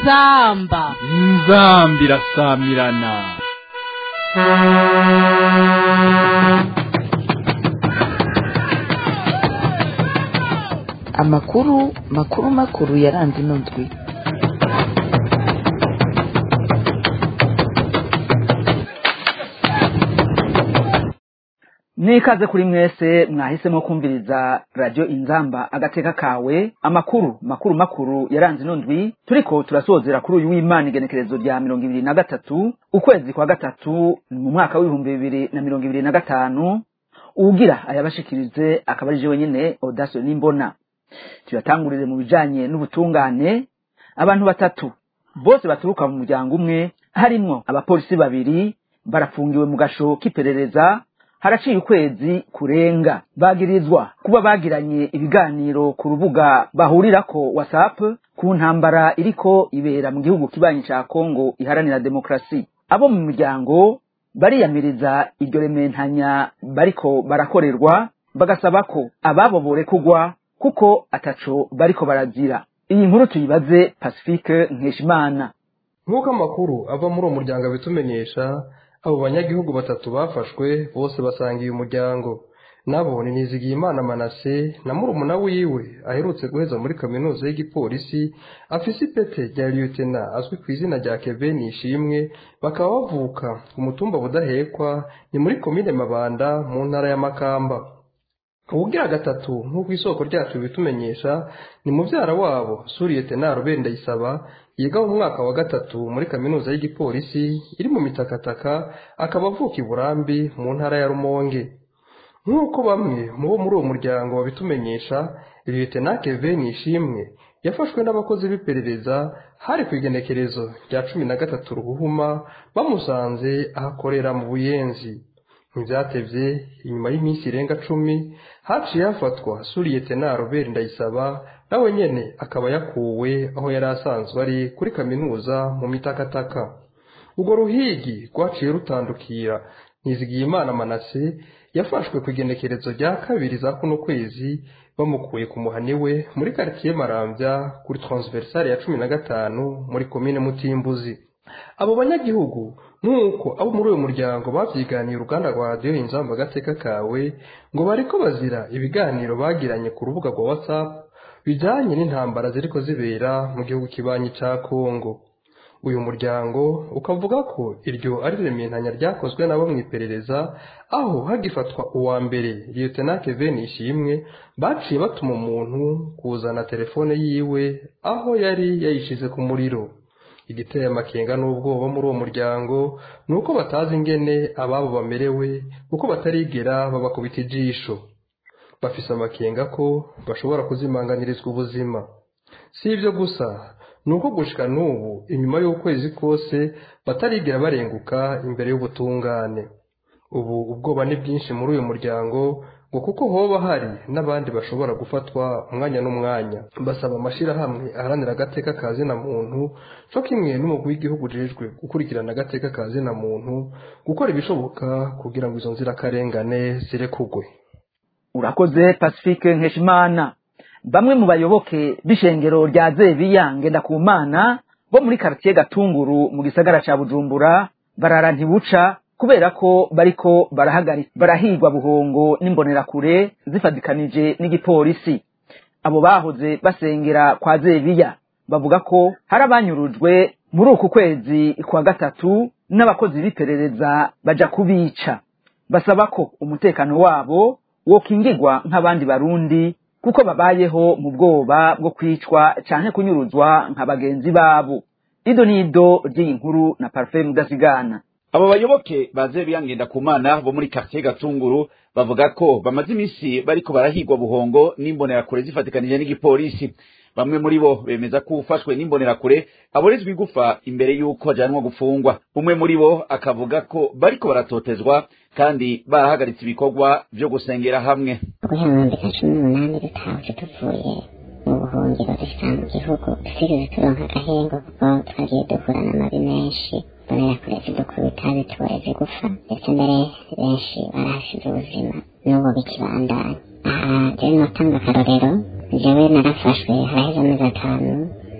inzamba inzambi irasamirana amakuru makuru makuru yaranze ino ndwi nikaze kuri mwese mwahisemo kumviriza radio inzamba agateka kawe amakuru makuru makuru yaranze ino ndwi turiko turasozera kuri uyu w'imana igenekerezo rya mirongo ibiri na gatatu ukwezi kwa gatatu mu mwaka w'ibihumbi bibiri na mirongo ibiri na gatanu uwugira ayabashikirize akaba ari jewe nyene audacio n'imbona tuyatangurire mu bijanye n'ubutungane abantu batatu bose baturuka mu muryango umwe harimwo abapolisi babiri barafungiwe mu gasho k'iperereza haraciye ukwezi kurenga bagirizwa kuba bagiranye ibiganiro ku rubuga bahurirako whatsapp ku ntambara iriko ibera mu gihugu kibanyi ca kongo iharanira demokarasi abo mu miryango bariyamiriza iryo rementanya bariko barakorerwa bagasaba ko ababo borekugwa kuko ataco bariko barazira iyi nkuru tuyibaze pacifique nkeshimana nk'uko amakuru ava muri uwo muryango abitumenyesha abo banyagihugu batatu bafashwe bose basangiye umuryango nabo ni nizigiyimana manase na murumuna wiwe aherutse guheza muri kaminuza y'igipolisi afise ipete rya liyutena azwi ku izina rya keve nishimwe bakaba bavuka ku mutumba budahekwa ni muri komine mabanda mu ntara ya makamba ubugira gatatu nk'uko isoko ryacu bitumenyesha ni mubyara wabo suriyetena rubeni ndayisaba yiga mu mwaka wa gatatu muri kaminuza y'igipolisi iri mu mitakataka akaba avuka i burambi mu ntara ya rumonge nk'uko bamwe mu bo muri uwo muryango babitumenyesha liyetena keve nishimwe yafashwe n'abakozi b'iperereza hari ku igenekerezo rya cumi na gatatu ruhuhuma bamusanze ahakorera mu buyenzi ntibyatevye inyuma y'iminsi irenga cumi haciye hafatwa suriyetena robert ndayisaba nawe nyene akaba yakuwe aho yari asanzwe ari kuri kaminuza mu mitakataka urwo ruhigi rwaciye rutandukira nizigiyimana manase yafashwe ku igenekerezo rya kabiri za kuno kwezi bamukuye ku muhani we muri karitsiye marambya kuri transversale ya cumi na gatanu muri komine mutimbuzi abo banyagihugu nk'uko abo muri uyu muryango babyiganiye uruganda rwa radiyo inzamba agateka kawe ngo bariko bazira ibiganiro bagiranye ku rubuga rwa whatsapp bijanye n'intambara ziriko zibera mu gihugu kibanyi ca kongo uyu muryango ukavuga ko iryo ari rementanya ryakozwe nabo mu iperereza aho hagifatwa uwa mbere liyetena kevin ishimwe baciye batuma umuntu kuzana telefone yiwe aho yari yayishize ku muriro igiteye amakenga n'ubwoba muri uwo muryango ni uko batazi ingene ababo bamerewe kuko batarigera babakubita ijisho bafise amakenga ko bashobora kuzimanganirizwa ubuzima si ibyo gusa ni uko gushika n'ubu inyuma y'ukwezi kose batarigera barenguka imbere y'ubutungane ubu ubwoba ni bwinshi muri uyu muryango ngo kuko hoba hari n'abandi bashobora gufatwa umwanya n'umwanya basaba amashyirahamwe aharanira agateka ka zina muntu cyo kimwe n'umugwi w'igihugu ujejwe gukurikirana agateka ka zina muntu gukora ibishoboka kugira ngo izo nzirakarengane zirekugwe urakoze pacifique nkeshimana bamwe mu bayoboke b'ishengero rya zebiya ngendakumana bo muri karitiye gatunguru mu gisagara ca bujumbura barara ntibuca kubera ko bariko barahagarika barahigwa buhongo n'imbonerakure zifadikanije n'igipolisi abo bahoze basengera kwa zebiya bavuga ko hari abanyurujwe muri uku kwezi kwa gatatu n'abakozi b'iperereza baja kubica basaba ko umutekano wabo wokingirwa nk'abandi barundi kuko babayeho mu bwoba bwo kwicwa canke kunyuruzwa nka bagenzi babo ido n'ido ry'iyi nkuru na parufe mudasigana abo bayoboke baze biyangenda ku mana bo muri quartier gatunguru bavuga ko bamaze iminsi bariko barahigwa buhongo n'imbonerakure zifatikanije n'igipolisi bamwe muri bo bemeza ko ufashwe n'imbonerakure aborezwa igufa imbere y'uko ajanwa gufungwa umwe muri bo akavuga ko bariko baratotezwa kandi barahagaritse ibikorwa vyo gusengera hamwe guhera mu bihumbi bibiri na cumi n'umunani dutahutse tuvuye mu buhungiro dushika mu gihugu dusigaye turonka agahengo kuko twagiye duhura n'amabi menshi mbonerakure zidukubita zituboreza igufa ndetse mbere benshi barahasize ubuzima n'ubu bikibandanya aha jewe notanga akarorero jewe narafashwe haraheze amezi atanu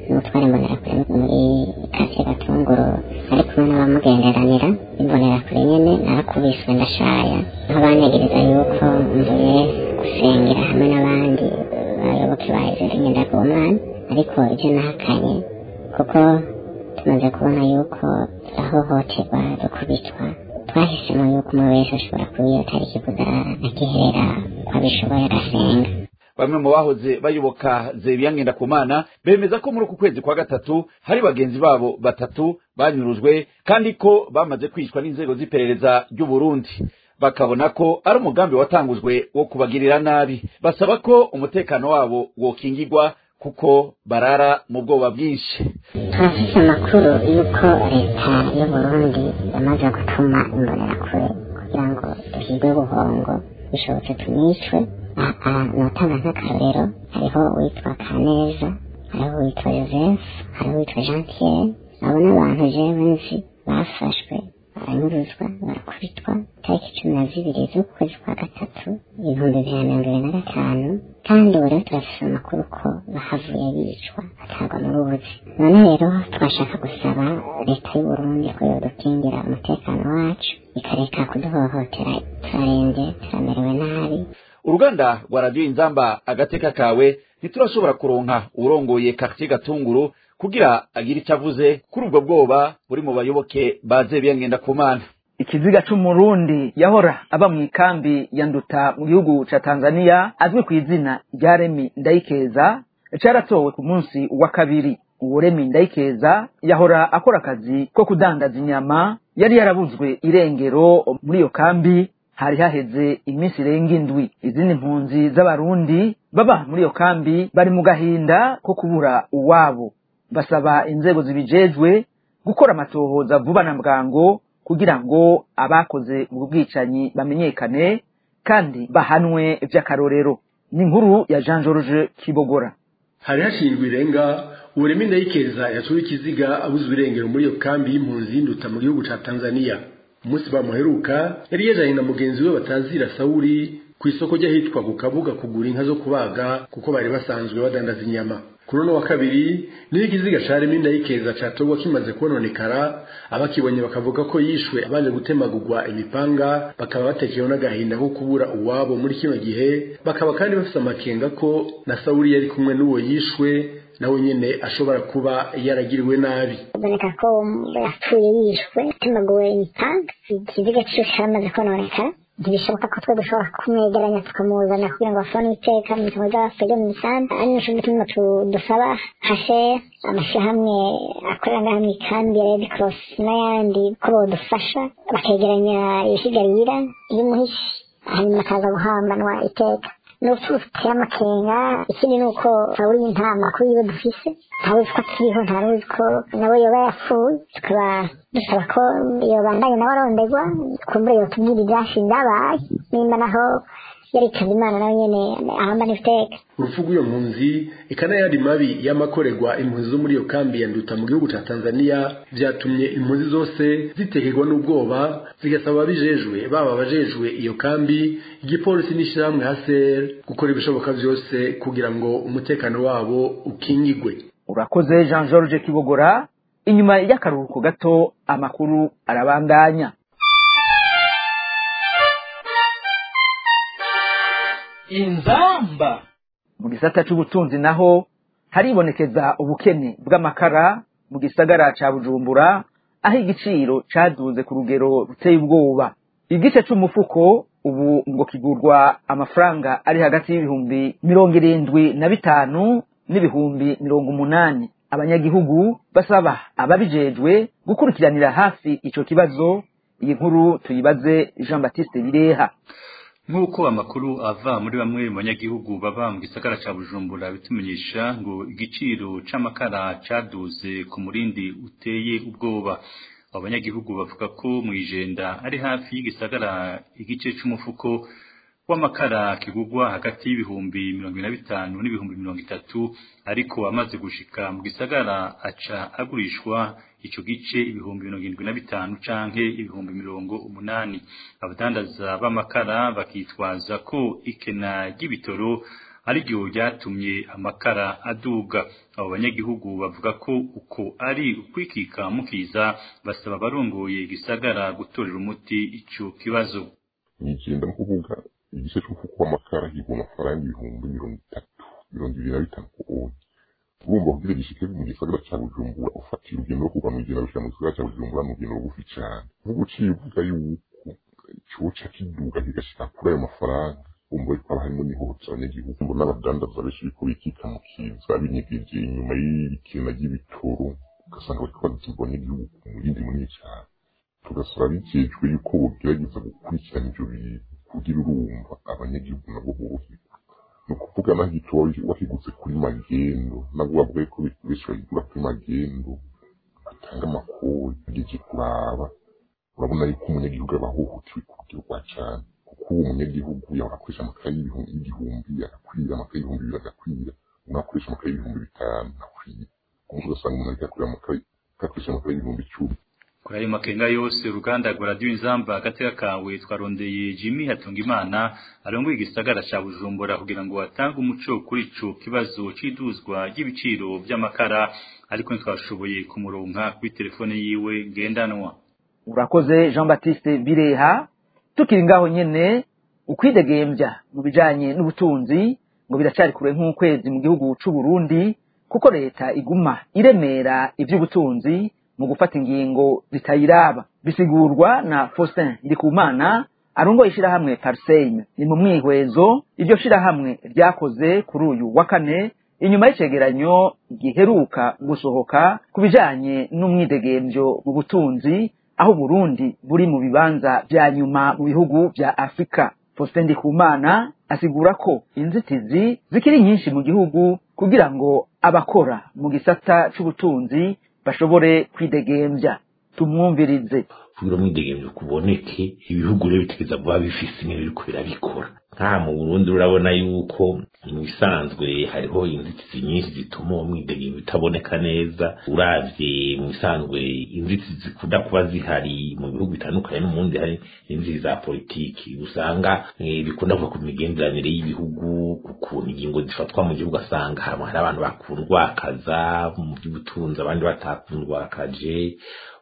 n'umutware imbonerakure muri kasiye gatunguru ari kumwe n'abamugenderanira imbonerakure nyene narakubiswe ndashaya aho bantegereza yuko mvuye gusengera hamwe n'abandi bayoboke ba izere ngendakumana ariko ivyo nahakanye kuko tumaze kubona yuko ahohoterwa dukubitwa twahisemo yuko umwe wese ashobora kuba iyo tariki kuza akiherera ko abishoboye agasenga bamwe mu bahoze bayoboka zebiya ngendakumana bemeza ko muri uku kwezi kwa gatatu hari bagenzi babo batatu banyurujwe kandi ko bamaze kwicwa n'inzego z'iperereza ry'u Burundi bakabona ko ari umugambi watangujwe wo kubagirira nabi basaba ko umutekano wabo wokingirwa kuko barara mu bwoba bwinshi turafise amakuru y'uko leta y'uburundi yamaze gutuma imbonerakure kugira ngo duhigwe buhongo bishobotse tunicwe notanga nk'akarorero hariho uwitwa kaneza hariho uwitwa joseph hariho uwitwa jean pierre abo n'abantu jewe nzi bafashwe baranyuruzwa barakubitwa tariki cumi na zibiri z'ukwezi kwa gatatu ibihumbi bibiri na mirongo ibiri na gatanu kandi ubu rero turafise amakuru ko bahavuye bicwa batagwa mu rubuzi none rero twashaka gusaba leta y'uburundi ko yodukingira umutekano wacu ikareka kuduhohotera turarembye turamerewe nabi uruganda rwa radiyo inzamba agateka kawe ntiturashobora kuronka uwurongoye quartier gatunguru kugira agire icyo avuze kuri ubwo bwoba buri mu bayoboke ba zebiya ngendakumana ikiziga c'umurundi yahora aba mu ikambi ya nduta mu gihugu ca tanzania azwi ku izina rya remi ndayikeza caratowe ku munsi wa kabiri uwo remi ndayikeza yahora akora akazi ko kudandaza inyama yari yarabuzwe irengero muri iyo kambi hari haheze iminsi irenga indwi izindi mpunzi z'abarundi baba muri iyo kambi bari mu gahinda ko kubura uwabo basaba inzego zibijejwe gukora amatohoza vuba na bwango kugira ngo abakoze ubwo bwicanyi bamenyekane kandi bahanwe vy'akarorero ni inkuru ya jean george kibogora hari hashinzwe irenga uburemi ndayikeza yasuye ikiziga abuzwe irengero muri iyo kambi y'impunzi y'induta mu gihugu ca tanzania umunsi bamuheruka yari yajanye na mugenzi we batazira sawuri ku isoko ry'ahitwa ku kabuga kugura inka zo kubaga kuko bari basanzwe badandaza inyama kuri uno wa kabiri niho ikiziga ca remi ndayikeza catogwa kimaze kononekara abakibonye bakavuga ko yishwe abanje gutemagurwa imipanga bakaba batekewe n'agahinda ko kubura uwabo muri kino gihe bakaba kandi bafise amakenga ko na sawuri yari kumwe n'uwo yishwe nawe nyene ashobora kuba yaragiriwe nabi biboneka ko yapfuye yishwe atemaguwe imipanga ikiziga ciwe caramaze kononekara ntibishoboka ko twe dushobora kumwegeranya tukamuzana kugira ngo bafone iteka mu bitabo by'abafege mu misambi ari nico gituma dusaba hashe amashyirahamwe akorera ngaha mu ikambi ya red cross n'ayandi ko bodufasha bakegeranya ibisigarira y'umuhishi hanyuma akaza guhambanwa iteka n'urupfu ruteye amakenga ikindi ni uko ntawuri nta makuru yiwe dufise ntawuzi ko akiriho ntaruzi ko nawe yoba yapfuye tukaba dusaba ko yobandanye nawe arondegwa kumbure yotubwira ivyashe vyabaye nimba naho yaritaza imana nawe nyene ahambana iteka urupfu rw'iyo mpunzi eka n'ayandi mabi y'amakorerwa impunzi zo muri iyo kambi ya nduta mu gihugu ca tanzania vyatumye impunzi zose zitekerwa n'ubwoba zigasaba ababijejwe baba abajejwe iyo kambi igipolisi n'ishirahamwe haser gukora ibishoboka vyose kugira ngo umutekano wabo ukingigwe urakoze jean george kibogora inyuma y'akaruhuko gato amakuru arabandanya inzamba mu gisata c'ubutunzi naho haribonekeza ubukene bw'amakara mu gisagara ca bujumbura aho igiciro caduze ku rugero ruteye ubwoba igice c'umufuko ubu ngo kigurwa amafaranga ari hagati y'ibihumbi mirongo irindwi na bitanu n'ibihumbi mirongo umunani abanyagihugu basaba ababijejwe gukurikiranira hafi ico kibazo iyi nkuru tuyibaze jean baptiste bireha nk'uko amakuru ava muri bamwe mu banyagihugu baba mu gisagara ca bujumbura bitumenyesha ngo igiciro c'amakara caduze ku murindi uteye ubwoba abo banyagihugu bavuga ko mw'ijenda ari hafi y'igisagara igice c'umufuko w'amakara kigurwa hagati y'ibihumbi mirongo ine na bitanu n'ibihumbi mirongo itatu ariko amaze gushika mu gisagara aca agurishwa ico gice ibihumbi mirongo irindwi na bitanu canke ibihumbi mirongo umunani abadandaza b'amakara bakitwaza ko ikena ry'ibitoro ariryo ryatumye amakara aduga abo banyagihugu bavuga ko uko ari ukwikika mukiza basaba abarongoye igisagara gutorera umuti ico kibazo nigenda kuvuga igice c'umufuko w'amakara higwa amafaranga ibihumbi mirongo itatu mirongo ibiri na bitanu ku onye urumva kugira gishike mu gisagara ca bujumbura ufatira urugendo rwo kuva mw'ijana gushika mu gisagara ca bujumbura ni urugendo rugufi cane nk'ubu uciye uvuga yuko coca kiduga kigashika kuri ayo mafaranga umva yuko haba harimo n'ihohotera abanyagihugu mbona abadandaza benshi biriko bikika mu kiza binyegeje inyuma y'ibikina ry'ibitoro ugasanga bariko bazibwa abanyagihugu ku murindi munini cane tugasaba bijejwe yuko bogerageza gukurikirana ivyo bintu kugira urumva abanyagihugu nabo boroherwa ni ukuvuga naho ico wakiguze kuri magendo nabwo bavuga yuko benshi bagigura kuri magendo batanga amakori ugeje kuraba urabona yuko umunyagihugu aba ahohotewe ku buryo bwa cane kuko uwo munyagihugu yahora akoresha amakaye y'igihumbi agakwira amakaye y'ibihumbi bibiri agakwira umwe akoresha amakaye y'ibihumbi bitanu akwira umunsi ugasanga umuntu ariko akorera amakaye akoresha amakaye y'ibihumbi icumi kuri ayo makenga yose uruganda rwa radiyo inzamba agateka kawe twarondeye jimmy hatungimana arongoye igisagara ca bujumbura kugira ngo atange umuco kuri ico kibazo c'iduzwa ry'ibiciro vy'amakara ariko ntitwashoboye kumuronka kuri telefone yiwe ngendanwa urakoze jean baptiste bireha tukiri ngaho nyene ukwidegembya mu bijanye n'ubutunzi ngo biracari kure nk'ukwezi mu gihugu c'u Burundi kuko leta iguma iremera ivy'ubutunzi mu gufata ingingo zitayiraba bisigurwa na Faustin Ndikumana arongoye ishirahamwe Parseme ni mu mwihwezo iryo shirahamwe ryakoze kuri uyu wa kane inyuma y'icegeranyo giheruka gusohoka ku bijanye n'umwidegemvyo mu butunzi aho Burundi buri mu bibanza vya nyuma mu bihugu vya Afrika Faustin Ndikumana asigura ko inzitizi zikiri nyinshi mu gihugu kugira ngo abakora mu gisata c'ubutunzi bashobore kwidegembya tumwumvirize kugira umwidegemvyo kuboneke ibihugu rero bitegeza kuba bifise ingene biriko birabikora nka mu Burundi urabona yuko mu bisanzwe hariho inzitizi nyinshi zituma uwo mwidegemvyo utaboneka neza uravye mu bisanzwe inzitizi zikunda kuba zihari mu bihugu bitandukanye no mundi hari inzitizi za politiki usanga eh, bikunda kuva ku migenderanire y'ibihugu ukuntu ingingo zifatwa mu gihugu asanga hari abantu bakundwakaza mu by'ubutunzi abandi batakundwakaje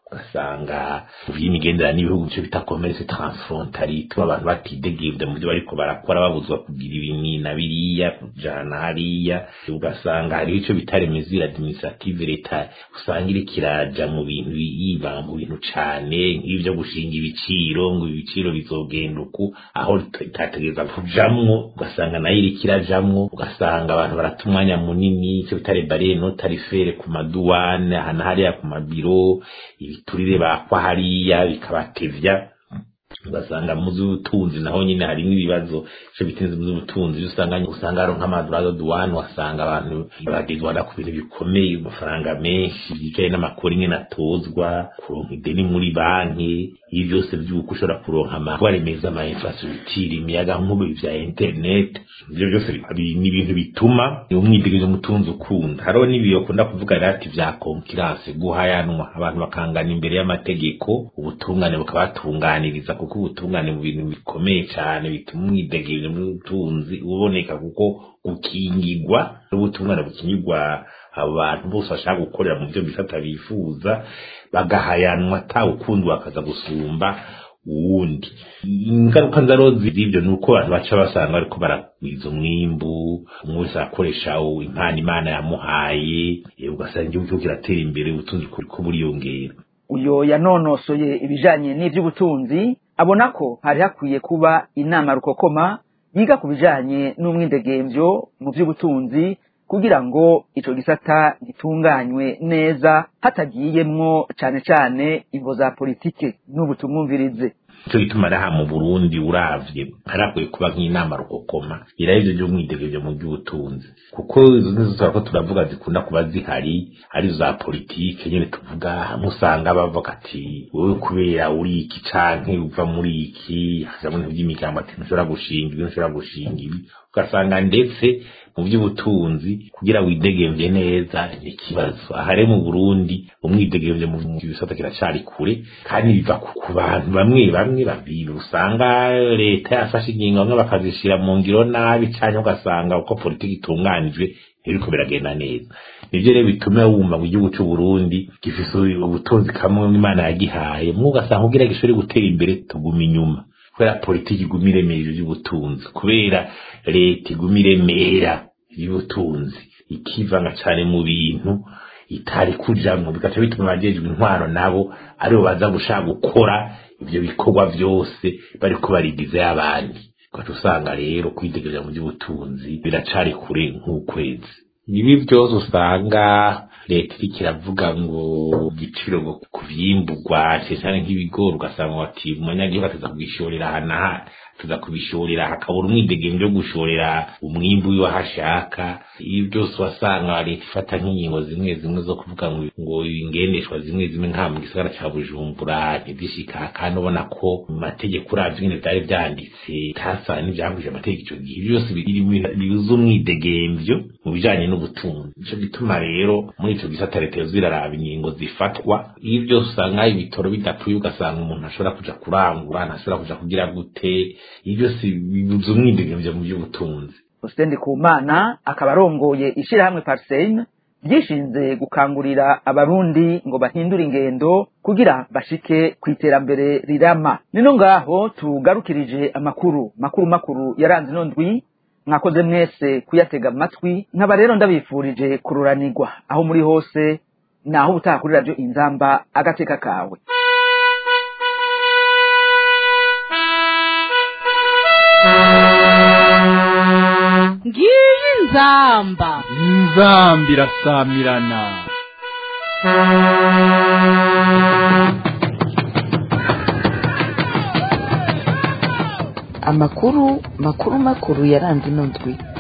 ugasanga vy'imigenderanire n'ibihugu byo bita commerce transfrontalier ituma abantu batidegembya mu byo bariko barakora babuzwa kugira ibini na biriya kujana hariya ugasanga hariho ico bita remesure administrative leta usanga iriko iraja mu bintu yiba mu bintu cane nk'ivyo gushinga ibiciro ngo ibiciro bizogenda uku aho itategereza kujamwo ugasanga nayo iriko irajamwo ugasanga abantu barata umwanya munini ico bita rebariere no tarifere ku maduwane aha na hariya ku mabiro ibiturire bakwa hariya bikabatevya ugasanga mu z'ubutunzi naho nyine harimo ibibazo ico bitinze mu z'ubutunzi usanga usanga haro nk'amadurazo duwane wasanga abantu bagezwana ku bintu bikomeye amafaranga menshi bicaye n'amakori nyene atozwa kuronka ideni muri banki ibi byose vy'uko ushobora kuronka amakwa remeza ama infrastructure imiyaga nkubu vya internet ivyo byose ni ibintu bituma umwidegezo mutunzi ukunda hariho n'ibiyo kunda kuvuga rati vya konkurance guhayanwa abantu bakangana imbere y'amategeko ubutungane bukabatunganiriza kuko ubutungane mu bintu bikomeye cyane bituma umwidegezo mutunzi uboneka kuko gukingirwa n'ubutungane bukingirwa abantu bose bashaka gukorera mu byo bisata bifuza bagahayanwa ata ukundi bakaza gusumba uwundi ingaruka nzaro z'ibyo ni uko abantu baca basanga bariko baragwiza umwimbu umwe wese arakoresha impano imana yamuhaye ugasanga igihugu cyo kiratera imbere ubutunzi ko buriyongera uyo yanonosoye ibijanye n'ivy'ubutunzi abona ko hari hakwiye kuba inama rukokoma yiga ku bijanye n'umwidegemvyo mu vy'ubutunzi kugira ngo ico gisata gitunganywe neza hatagiyemwo cane cane imvo za politike n'ubu tumwumvirize ico gituma raha mu Burundi uravye harakwiye kuba nk'inama rukokoma irahivyo vy'umwidegemvyo mu by'ubutunzi kuko izo nizo ko turavuga zikunda kuba zihari ari za politike nyene tuvuga hamwe usanga bavuga ati wowe kubera uri iki canke uva muri iki hazamwe by'imigambo ati ntushobora gushinga ibi ntushobora gushinga ibi ugasanga ndetse mu by'ubutunzi kugira widegemvye neza ni ikibazo ahare mu Burundi umwidegemvye mu bisata kiracari kure kandi biva ku bantu bamwe bamwe babiri usanga leta yafashe ingingo bamwe bakazishira mu ngiro nabi canke ugasanga uko politiki itunganijwe ntibiriko biragenda neza nivyo rero bituma wumva ngo igihugu c'u Burundi gifise ubutunzi kamwe Imana yagihaye mwe ugasanga kugira gishobore gutera imbere tuguma inyuma kubera politiki iguma iremera ivy'ubutunzi kubera leta iguma iremera ivy'ubutunzi ikivanga cane mu bintu itari kujamwo bigaca bituma abajejwe intwaro nabo aribo baza gushaka gukora ivyo bikorwa vyose bariko barigizayo abandi ugaca usanga rero kwidegereza mu by'ubutunzi biracari kure nk'ukwezi ibi byose usanga leta iriko iravuga ngo igiciro ngo ku vyimburwa cecane nk'ibigori ugasanga bati umunyagihugu ateza kubishorera aha n'aha tuza kubishorera hakabura umwidegemvyo wo gushorera umwimbu wiwe aho ashaka ibi byose wasanga leta ifata nk'ingingo zimwe zimwe zo kuvuga ngo ngo ingendeshwa zimwe zimwe nka mu gisagara ca bujumbura ntizishika kandi ubona ko mu mategeko uravye ingene vyari vyanditse tasa n'ivyanguje amategeko ico gihe Ivyo byose biri bibuza umwidegemvyo mu bijanye n'ubutunzi nico gituma rero muri ico gisata leta yoza iraraba ingingo zifatwa iyo byose usanga ibitoro bidapfuye ugasanga umuntu ashobora kuja kurangura ntashobora kuja kugira gute ibyo byose bibuza umwidegemvyo mu by'ubutunzi Hussein Kumana akaba arongoye ishirahamwe Parseine ryishinze gukangurira abarundi ngo bahindure ingendo kugira bashike ku iterambere rirama nino ngaho tugarukirije amakuru makuru makuru yaranze ino ndwi mwakoze mwese kuyatega amatwi nkaba rero ndabifurije kururanirwa aho muri hose naho ubutaha kuri radio inzamba agateka kawe ngiyi inzamba inzamba irasamirana amakuru makuru makuru yaranze ino ndwi